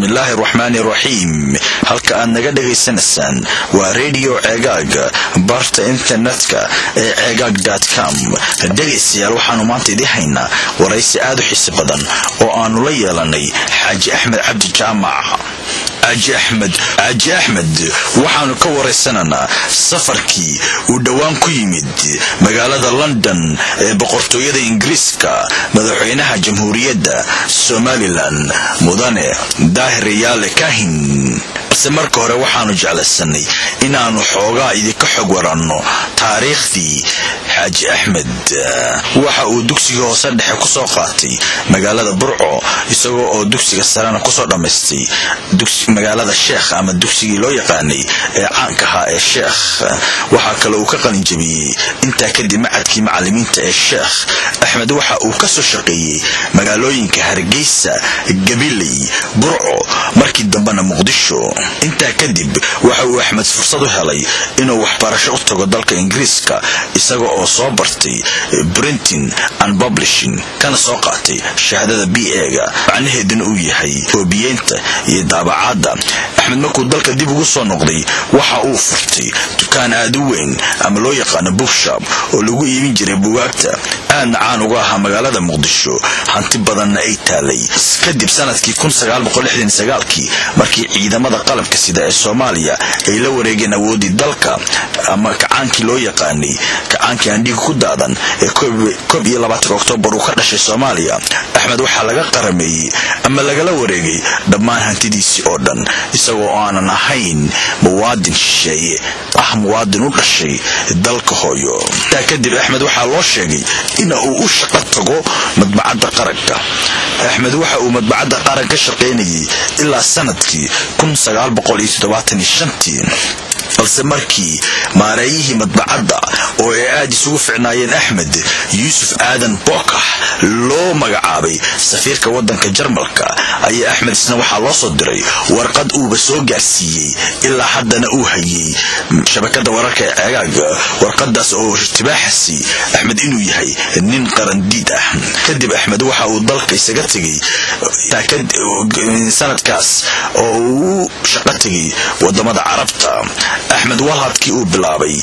bismillaahi raxmaani raxiim halka aad naga dhagaysanaysaan waa redio ceegaag barta internetka ee ceegaag com dhegaystayaal waxaanu maanta idii haynaa waraysi aad u xiisi badan oo aanu la yeelanay xaaji axmed cabdi jaamac xaaji axmed xaaji axmed waxaanu ka waraysananaa safarkii uu dhowaan ku yimid magaalada london ee boqortooyada ingiriiska madaxweynaha jamhuuriyadda somalilan mudane daahir yaale kahin balse marka hore waxaanu jeclaysanay inaannu xoogaa idinka xog waranno taariikhdii xaaji axmed waxa uu dugsiga hoose dhexe ku soo qaatay magaalada burco isagoo oo dugsiga sarena kusoo dhammaystay magaalada sheekh ama dugsigii loo yaqaanay ee caanka ahaa ee sheekh waxaa kale uu ka qalinjabiyey intaa kadib macadkii macalimiinta ee sheekh axmed waxa uu ka soo shaqeeyey magaalooyinka hargeysa gabiley burco markii dambena muqdisho intaa kadib waxa uu axmed fursad u helay inuu waxbarasho u tago dalka ingiriiska isaga oo soo bartay printing and publishing kana soo qaatay shahaadada b ega macnaheeduna uu yahay koobiyeynta iyo daabacaadda axmed markuu dalka dib ugu soo noqday waxa uu furtay dukaan aad u weyn ama loo yaqaano bookshop oo lagu iibin jiray bugaagta aadna caan uga ahaa magaalada muqdisho hanti badanna ay taalay kadib sanadkii kii markii ciidamada qalabka sida ee soomaaliya ay la wareegeen awoodii dalka ama kacaankii loo yaqaanay kacaankii andhiga ku daadan ee koob iyo labaatanka oktoobar uu ka dhashay soomaaliya axmed waxaa laga qarameeyey ama lagala wareegay dhammaan hantidiisii oo dhan isagoo aanan ahayn muwaadin shisheeye ah muwaadin u dhashay dalka hooyo intaa kadib axmed waxaa loo sheegay in uu u shaqo tago madbacadda qaranka axmed waxa uu madbacadda qaran ka shaqaynayay ilaa sanadkii balse markii maareeyihii madbacadda oo ay aad isugu ficnaayeen axmed yuusuf aadan bookax loo magacaabay safiirka waddanka jarmalka ayaa axmed isna waxaa loo soo diray warqad uuba soo gaarsiiyey ilaa haddana uu hayey shabakada wararka ee ceegaaga warqadaas oo irtibaaxasi axmed inuu yahay nin qarandiid ah kadib axmed waxa uu dalka isaga tegey sanadkaas oo uu shaqo tegay wadamada carabta axmed walhadkii uu bilaabay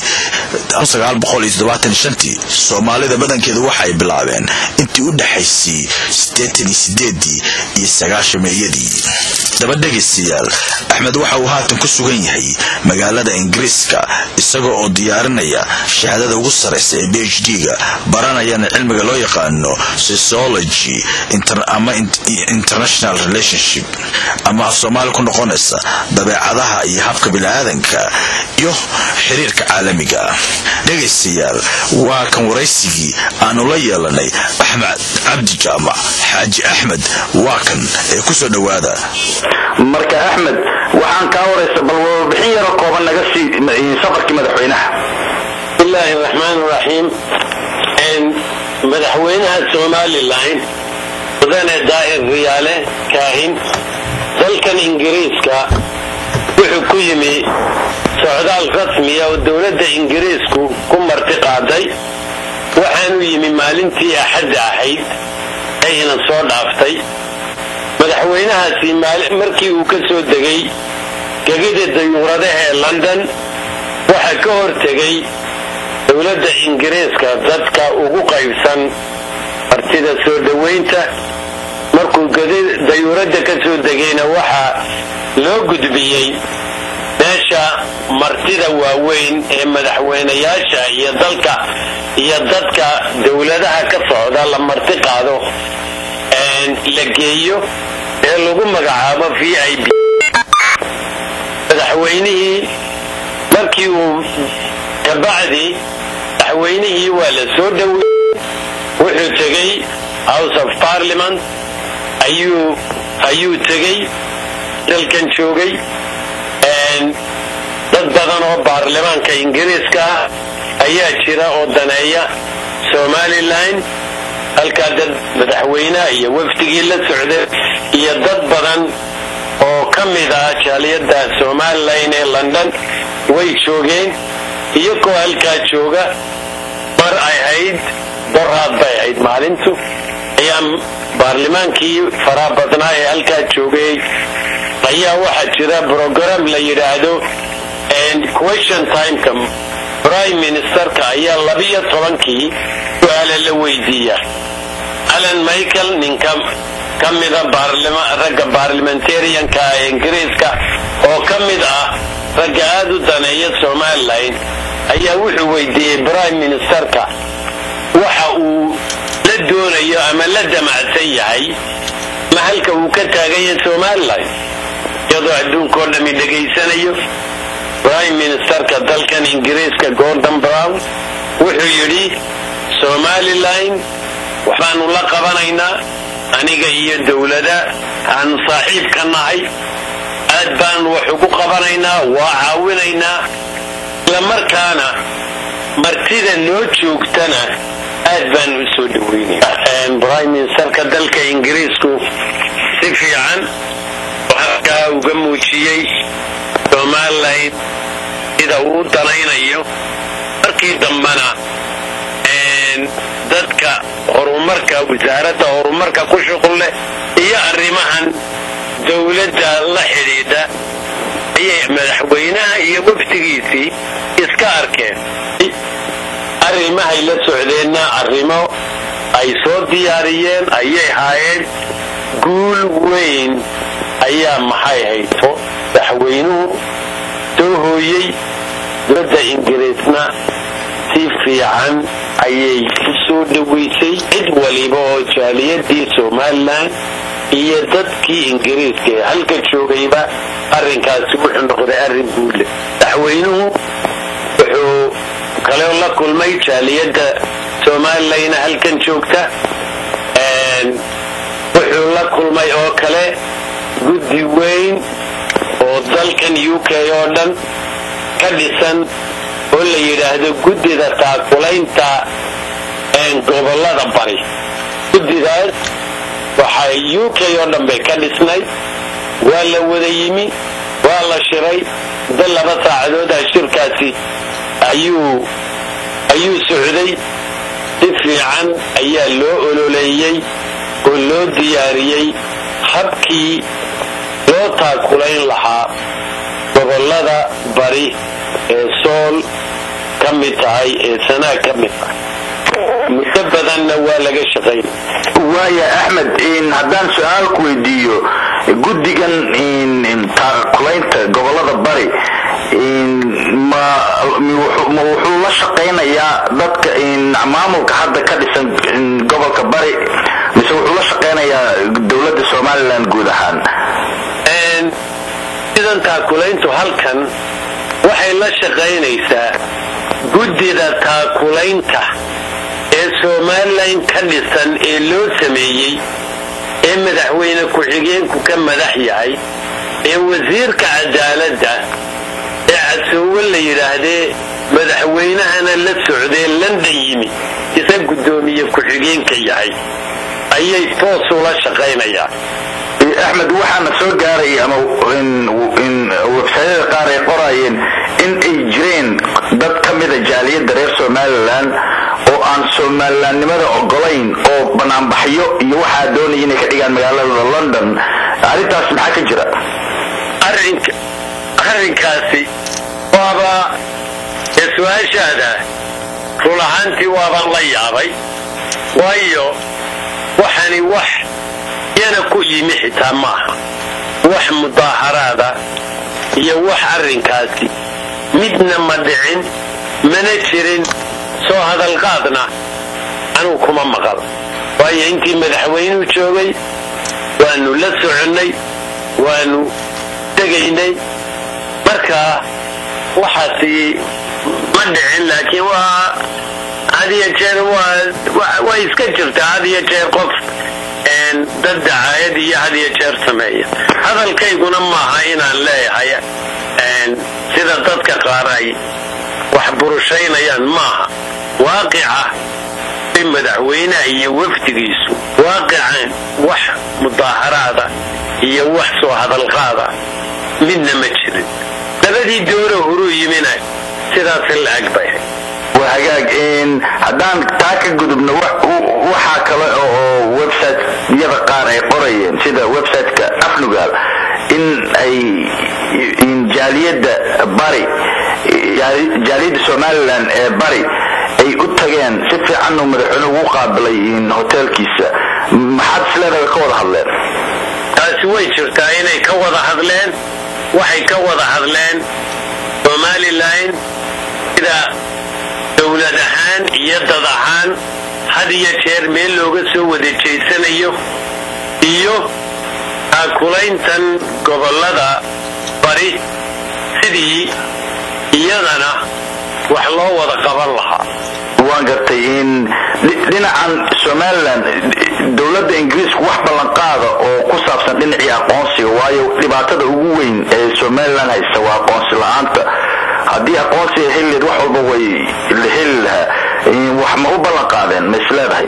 soomaalida badankeedu waxay bilaabeen intii u dhexaysay iyo sagaashameeyadii daba dhegaystayaal axmed waxa uu haatan ku sugan yahay magaalada ingiriiska isaga oo diyaarinaya shahaadada ugu sarraysa ee b h d-ga baranayana cilmiga loo yaqaano sociology ama international relationship ama af soomaali ku noqonaysa dabeecadaha iyo habka biniaadanka iyo xiriirka caalamiga dhegaystayaal waa kan waraysigii aanu la yeelanay axmed cabdi jaamac xaaji axmed waa kan ee kusoo dhowaada marka axmed waxaan kaa waraysa bal warbixin yaro kooban naga sii safarkii madaxweynaha bismillaahi raxmaan raxiim madaxweynaha somalilan mudane daa'ir riyaale kaahin dalkan ingiriiska wuxuu ku yimi socdaal rasmiya oo dowladda ingiriisku ku marti qaaday waxaanu yimi maalintii axadda ahayd ayna soo dhaaftay madaxweynahaasi markii uu ka soo degay gegida dayuuradaha ee london waxaa ka hortegay dowladda ingiriiska dadka ugu qaybsan martida soo dhowaynta markuu dayuuradda ka soo degayna waxaa loo gudbiyey meesha martida waaweyn ee madaxweynayaasha iyo dalka iyo dadka dowladaha ka socda la marti qaado la geeyo ee lagu magacaabo v i b madaxweynihii markii uu kabacdi madaxweynihii waa la soo dhoweyey wuxuu tegey house of parliament ayuu ayuu tegey dalkan joogay dad badan oo baarlamaanka ingiriiska ah ayaa jira oo daneeya somalilan halkaa dad madaxweynaha iyo wafdigii la socda iyo dad badan oo ka mid ah jaaliyadda somalilan ee london way joogeen iyagoo halkaa jooga mar ay hayd boraad bay ahayd maalintu ayaa baarlimaankii faraa badnaa ee halkaa joogay ayaa waxaa jira brogram la yidhaahdo question timeka prime ministerka ayaa labiyo tobankii su-aale la weydiiya alan michael ninka ka mida ragga baarlimentarianka ee ingiriiska oo ka mid ah ragga aada u daneeya somalilan ayaa wuxuu weydiiyey prime ministerka waxa uu la doonayo ama la damacsan yahay mahalka uu ka taaganya somalilan iyadoo adduunkao dhami dhegaysanayo prime ministerka dalkan ingiriiska gordon brown wuxuu yidhi somalilan waxbaanu la qabanaynaa aniga iyo dowlada aanu saaxiib ka nahay aad baanu wax ugu qabanaynaa waa caawinaynaa islamarkaana martida noo joogtana aad baanu u soo dhaweynayna prime ministerka dalka ingiriisku si fiican waxaa uga muujiyey somalilan sida uu danaynayo markii dambena dadka horumarka wasaaradda horumarka ku shuqul leh iyo arrimahan dowladda la xidhiidha ayay madaxweynaha iyo waftigiisii iska arkeen arrimahay la socdeenna arrimo ay soo diyaariyeen ayay haayeen guul weyn ayaa maxay hayto madaxweynuhu soo hooyey dowladda ingiriisna si fiican ayay u soo dhowaysay cid waliba oo jaaliyadii somalilan iyo dadkii ingiriiska ee halka joogayba arrinkaasi wuxuu noqday arrin guule madaxweynuhu wuxuu kaleo la kulmay jaaliyadda somalilan halkan joogta wuxuu la kulmay oo kale guddi weyn oo dalkan u k oo dhan ka dhisan oo la yidhaahdo guddida taakulaynta gobolada bari guddidaas waxay u k oo dhan bay ka dhisnay waa la wada yimi waa la shiray muddo laba saacadood ah shirkaasi ayuu ayuu socday si fiican ayaa loo ololeeyey oo loo diyaariyey habkii loo taakulayn lahaa gobolada bari ee sool ka mid tahay ee sanaa ka mid tahay muddo badanna waa laga shaqayn waaya axmed haddaan su-aal ku weydiiyo guddigan taakulaynta gobolada bari ma wuxuu la shaqaynayaa dadka maamulka hadda ka dhisan gobolka bari mise wuxuu la shaqaynayaa dowladda somalilan guud ahaan sidan taakulayntu halkan waxay la shaqaynaysaa guddida taakulaynta ee somalilan ka dhisan ee loo sameeyey ee madaxweyne ku-xigeenku ka madax yahay ee wasiirka cadaaladda ee casoowe la yidhaahdee madaxweynahana la socdee london yimi isa guddoomiye ku-xigeenka yahay ayay toos ula shaqaynayaan axmed waxaana soo gaaray ama websayada qaar ay qorayeen in ay jireen dad ka mida jaaliyadda reer somalilan oo aan somalilanimada ogolayn oo banaanbaxyo iyo waxaa doonaya inay ka dhigaan magaalada london arrintaas maxaa ka jira arrinkaasi waaba ee su-aashaada run ahaantii waabaan la yaabay waayo waxani wax yana ku yimi xitaa maaha wax mudaaharaada iyo wax arrinkaasi midna ma dhicin mana jirin soo hadalqaadna anuu kuma maqal waayo intii madaxweynuhu joogay waanu la soconnay waanu tegaynay marka waxaasi ma dhicin laakiin waa had iyo jeer way iska jirtaa had iyo jeer qof dad dacaayad iyo had iyo jeer sameeya hadalkayguna maaha inaan leeyahay sida dadka qaar ay wax burushaynayaan maaha waaqica madaxweynaha iyo wafdigiisu waaqican wax mudaaharaada iyo wax soo hadalqaada midna ma jirin labadii dooro horuu yimina sidaas la-ag bay waa hagaag haddaan taa ka gudubno waxaa kale oo websiteyada qaar ay qorayeen sida websiteka afnugaal in in ay jaaliyadda bari jaaliyadda somalilan ee bari ay u tageen si fiican uu madaxweynuhu ugu qaabilay hoteelkiisa maxaad isleedahay ka wada hadleen taasi way jirtaa inay ka wada hadleen waxay ka wada hadleen somalilan sida dowlad ahaan iyo dad ahaan had iyo jeer meel looga soo wada jeysanayo iyo aakulayntan gobollada bari sidii iyadana wax loo wada qaban lahaa waan gartay in dhinacan somalilan dowladda ingiriisku wax ballanqaada oo ku saabsan dhinacii aqoonsiga waayo dhibaatada ugu weyn ee somalilan haysta waa aqoonsi la-aanta haddii aqoonsiga helileed wax walba way la heli lahaa wax ma u ballanqaadeen ma isleedahay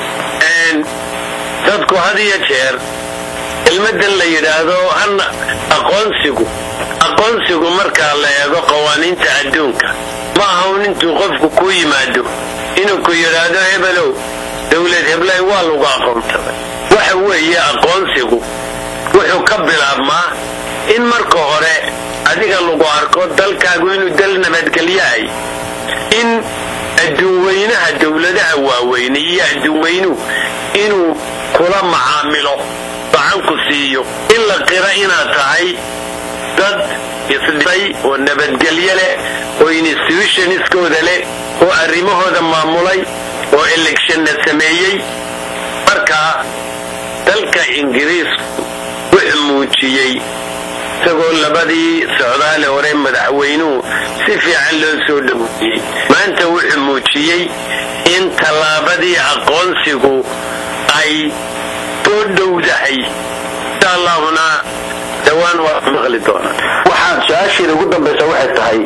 dadku had iyo jeer kelmadan la yidhaahdo hana aqoonsigu aqoonsigu markaa la eego qawaaniinta adduunka ma ahaun intuu qofku ku yimaado inuu ku yidhaahdo hebelow dowlad heblay waa lagu aqoonsaday waxa weeye aqoonsigu wuxuu ka bilaabmaa in marka hore adiga lagu arko dalkaagu inuu dal nabadgelyahay in adduunweynaha dowladaha waaweyne iyo adduunweynuhu inuu kula macaamilo gacanku siiyo in la qira inaad tahay dad isdhisay oo nabadgelyo leh oo institutionskooda leh oo arrimahooda maamulay oo electionna sameeyey markaa dalka ingiriisku wuxuu muujiyey isagoo labadii socdaale hore madaxweynuhu si fiican loo soo dhaweeyey maanta wuxuu muujiyey in tallaabadii aqoonsigu ay soo dhowdahay insha allahuna dhawaan waa maqli doonaa waxaan su-aasheeda ugu dambaysa waxay tahay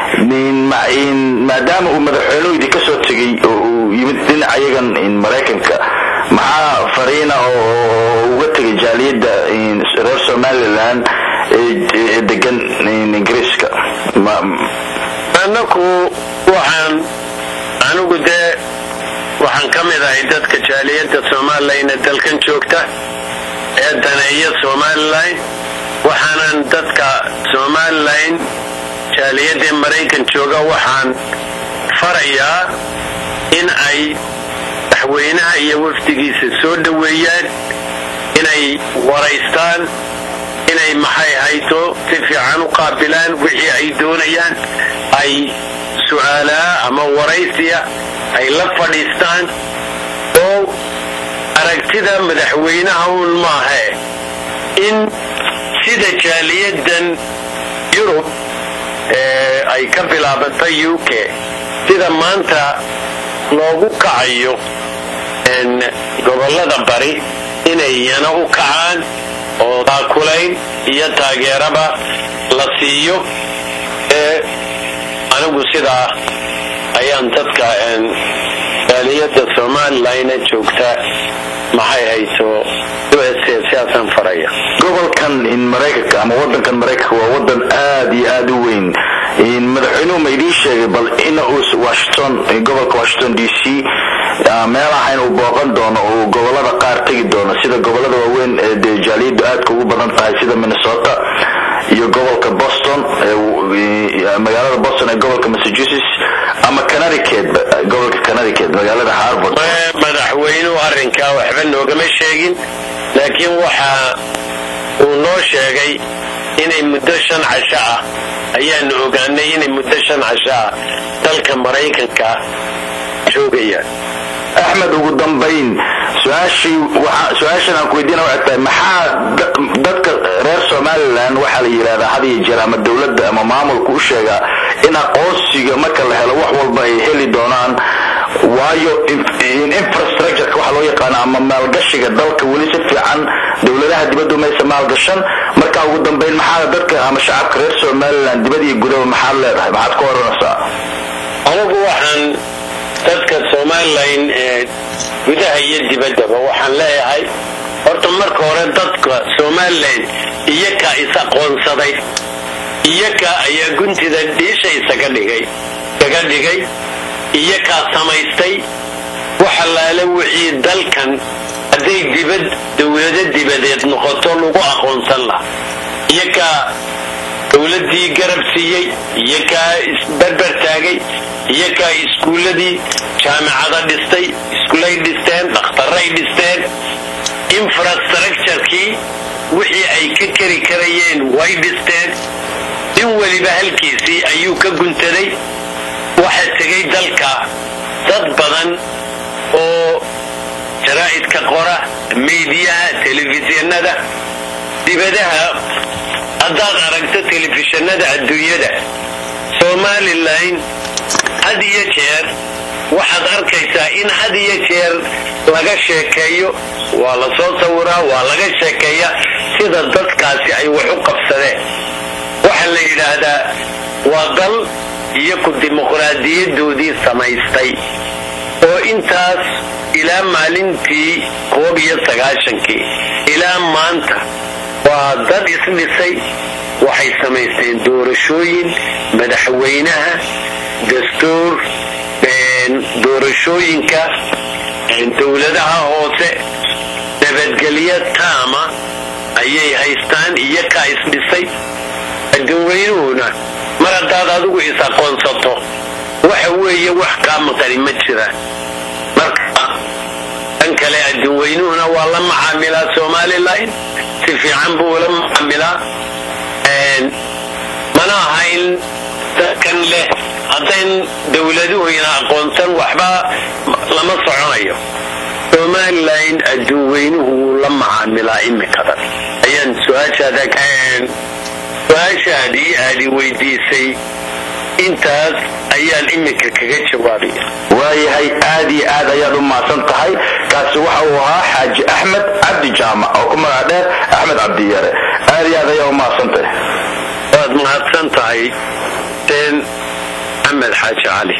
maadaama uu madaxweynuhu idin ka soo tegey oo uu yimid dhinaca iyagan maraykanka maxaa fariina oo uga tegay jaaliyadda reer somalilan ee degan ingiriiska annaku waxaan anigu dee waxaan ka mid ahay dadka jaaliyadda somalilan ee dalkan joogta ee daneeya somalilan waxaanan dadka somalilan jaaliyadda maraykan jooga waxaan farayaa in ay madaxweynaha iyo wafdigiisa soo dhoweeyaan inay waraystaan inay maxay hayto si fiican u qaabilaan wixii ay doonayaan ay su'aalaa ama waraysiya ay la fadhiistaan oo aragtida madaxweynaha uun maahae in sida jaaliyadan yurub ee ay ka bilaabatay u k sida maanta loogu kacayo gobollada bari inay iyana u kacaan oo taakulayn iyo taageeraba la siiyo ee anigu sidaa ayaan dadka jaaliyadda somalilan joogta maxay hayso u s sidaasaan faraya gobolkan maraykanka ama wadankan maraykanka waa wadan aad iyo aad u weyn madaxweynuhu ma idiin sheegay bal in uu washington gobolka washington d c meel ahayn uu booqan doono uu gobolada qaar tegi doono sida gobolada waaweyn ee dee jaaliyaddu aadka ugu badan tahay sida minnesota iyo gobolka boston magaalada boston ee gobolka massachusetts ama connecticut gobolka connecticut magaalada harvard madaxweynuhu arrinkaa waxba noogama sheegin laakiin waxa uu noo sheegay inay muddo shan casho ah ayaanu ogaanay inay muddo shan casho ah dalka maraykanka joogayaan axmed ugu dambayn su-aashan aan ku weydiina waxay tahay maxaa dadka reer somalilan waxaa la yidhahdaa had iyo jeer ama dowladda ama maamulka u sheegaa in aqoonsiga marka la helo wax walba ay heli doonaan waayo infrastructureka waxa loo yaqaana ama maalgashiga dalka weli si fiican dowladaha dibaddu maysa maalgashan marka ugu dambayn maxaa dadka ama shacabka reer somalilan dibad iyo gudaba maxaad leedahay maxaad ka oranaysaa anigu waxaan dadka somalilan ee gudaha iyo dibaddaba waxaan leeyahay horta marka hore dadka somalilan iyakaa is-aqoonsaday iyaka ayaa guntida dhiisha isaga dhigay kaga dhigay iyakaa samaystay waxalaale wixii dalkan hadday dibad dowlado dibadeed noqoto lagu aqoonsan laha iyo kaa dowladdii garab siiyey iyo kaa isberber taagay iyo kaa iskuulladii jaamicada dhistay iskuulay dhisteen dhakhtarray dhisteen infrastructurekii wixii ay ka keri karayeen way dhisteen nin weliba halkiisii ayuu ka guntaday waxa tegay dalka dad badan oo jaraa'idka qora miidiyaha telefishinada dibadaha haddaad aragto telefishinada adduunyada somalilan had iyo jeer waxaad arkaysaa in had iyo jeer laga sheekeeyo waa la soo sawiraa waa laga sheekeeyaa sida dadkaasi ay wax u qabsadeen waxaa la yidhaahdaa waa dal iyo ku dimuqraadiyadoodii samaystay oo intaas ilaa maalintii koob iyo sagaashankii ilaa maanta waa dad isdhisay waxay samaysteen doorashooyin madaxweynaha dastuur doorashooyinka dowladaha hoose nabadgelyo taama ayay haystaan iyo kaa isdhisay adduunweynuhuna mar haddaad adigu is aqoonsato waxa weeye wax kaa maqani ma jiraan marka dhan kale adduunweynuhuna waa la macaamilaa somalilan si fiican buu la macaamilaa mana aha in dadkan leh haddayn dowladuhuyna aqoonsan waxba lama soconayo somalilan adduunweynuhu wuu la macaamilaa imikadan ayaan su-aashaada su-aashaadii aadi weydiisay intaas ayaan iminka kaga jawaabaya waayahay aad iyo aad ayaad u mahadsan tahay kaasi waxa uu ahaa xaaji axmed cabdi jaamac oo ku magac dheer axmed cabdiyare aad iyo aad ayaa u mahadsan tahay waad mahadsan tahay seen axmed xaaji cali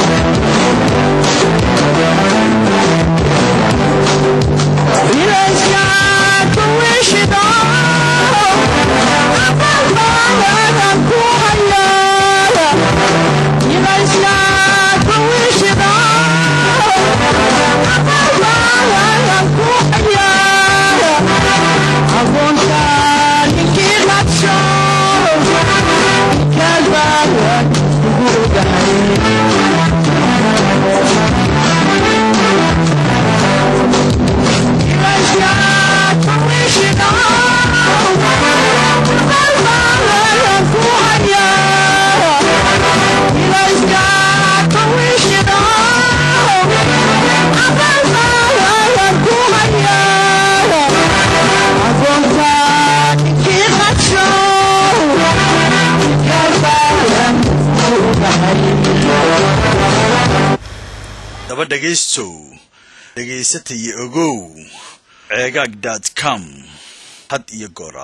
daba dhegaystow dhegaysataya ogow ceegaag dot com had iyo goora